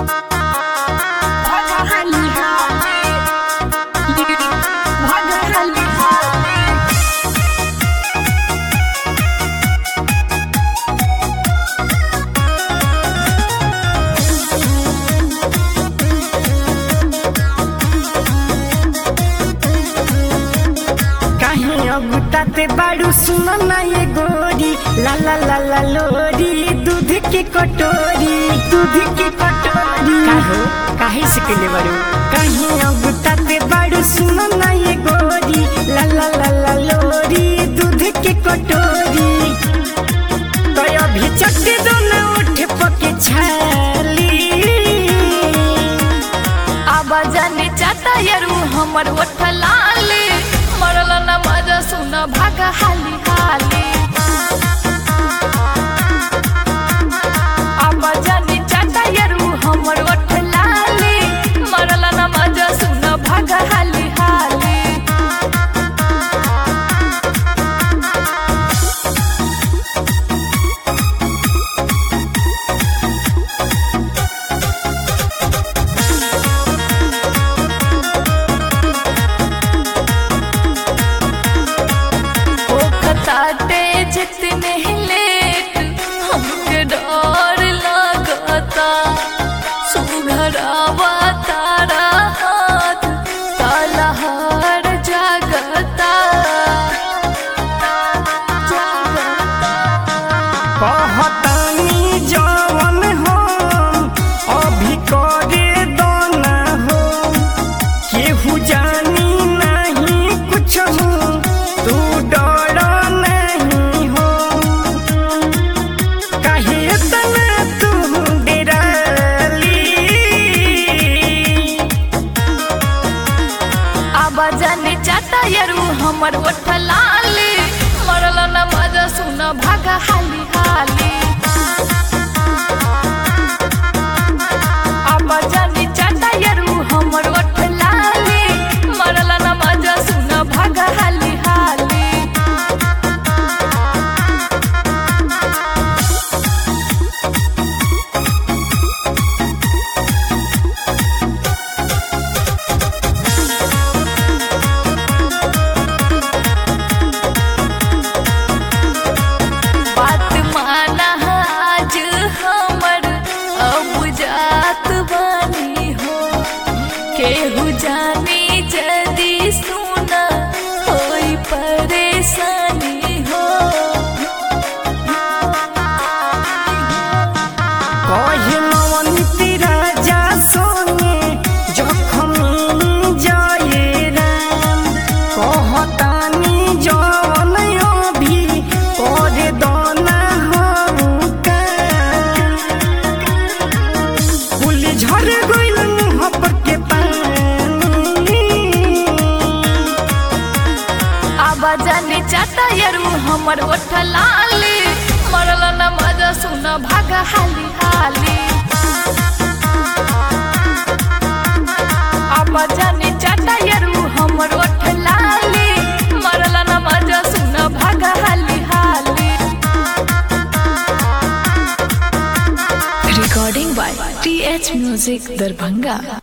गुताते बाड़ू सुनो ना ये गोरी ला ला ला ला लोरी दूध की कटोरी दूध की कटोरी काहे काहे सिकले बाड़ू काहे गुताते बाड़ू सुनो ना ये गोरी ला ला ला ला लोरी दूध की कटोरी तो अभी चट्टी दो ना उठ पके छाली आवाजाने चाटा यारू हमर ओठ लाले मरल न मजा सुन भागा हाली हाली आवाजाने चाटा यारू हमर ओठ लाले मरल न मजा सुन भागा हाली हाली ओखताते जितने लेट हमके डर लगता सुघरावा तारा हाथ ताला हर जागता जागता कहतानी जवन हम अभी करे दोना हो केहू जानी नहीं कुछ हो तू डर नहीं हो काहे इतना तू डराली आवाजाने चाटा यारू हमर ओठ लाले मरल न मजा सुन भागा हाली हाली आवाजाने चाटा यारू हमर ओठ लाले मरल न मजा सुन भागा हाली हाली बात माना आज हमर अब जात बानी हो केहू जानी जदी सुना होई परेशानी हो कहे नवनीति राजा सोने जखम जाए राम कहतानी जवन अभी करे दना हमका फूल झर गइल मुँह पर के पानी आवाजाने चाटा यारू हमर ओठ लाले मरल न मजा सुन भागा हाली हाली आवाजाने चाटा यारू हमर ओठ लाले मरल न मजा सुन भागा हाली हाली recording by TH Music Darbhanga